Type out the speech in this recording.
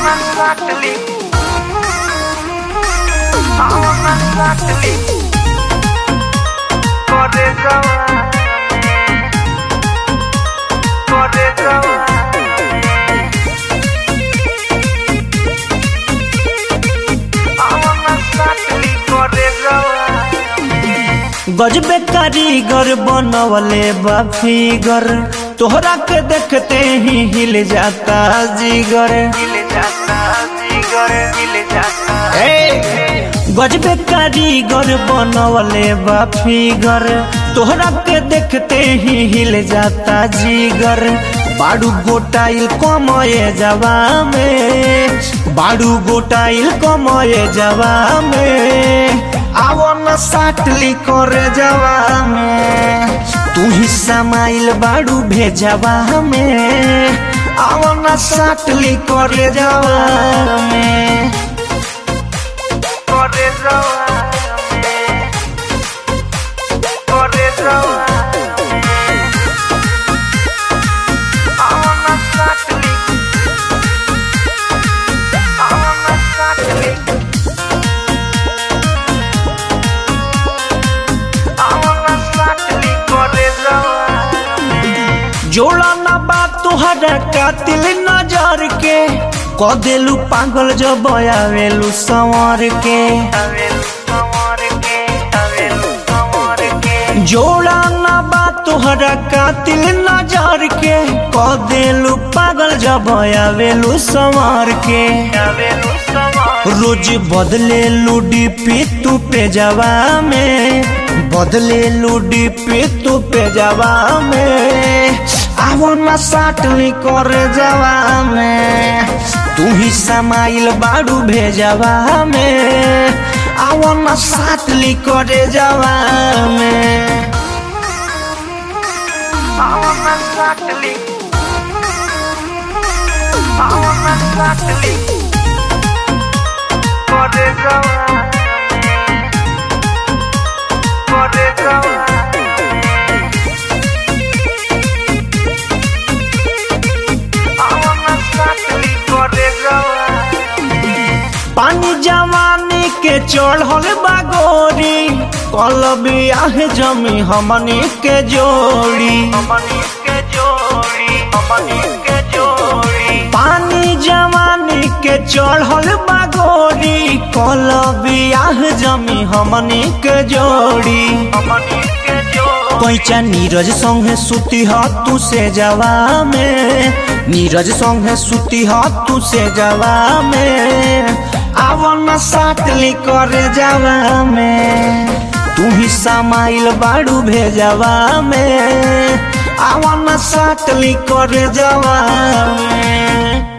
exactly. How exactly. Corre Corre गजबे कारीगर बनवले बा फिगर तोहरा के देखते ही हिल जाता जिगर हिल जाता जिगर हिल जाता गजबे कारीगर बनवले बा फिगर तोहरा के देखते ही हिल जाता जिगर बाड़ू गोटाइल कमये जवा में बाड़ू गोटाइल कमये जवा में आवो न साटली करे जवा में तू ही समाइल बाड़ू भेजवा में आवो न साटली करे जवा में Corre Corre I wanna exactly. I wanna exactly. I wanna exactly corre जोड़ा ना बात तुहरा कातिल नजर के क देलू पागल जब आवेलू संवर के Avel, amor que, avel, amor que. जोड़ा ना बात तुहरा कातिल नजर के क देलू पागल जब आवेलू संवर के Avel, amor रोज बदले लूडी पे तू पे जवा में बदले लूडी पे तू पे जवा में आवो न साटली कर जवा में तू ही समाइल बाड़ू भेजवा में आवो न साटली कर जवा में I wanna exactly. I wanna exactly. Corre Corre I wanna exactly corre पानी जवानी के चढ़ल बागोरी कल बियाह जमी हमनी के जोड़ी हमनी के जोड़ी हमनी के जोड़ी पानी जवानी के चढ़ल बागोरी कल बियाह जमी हमनी के जोड़ी हमनी के जोड़ी कैचा नीरज संगे सुती तू से जवा में नीरज संगे सुती तू से जवा में आवन साटली करे जवा में तू ही समाइल बाड़ू भेजवा में आवन साटली करे जवा में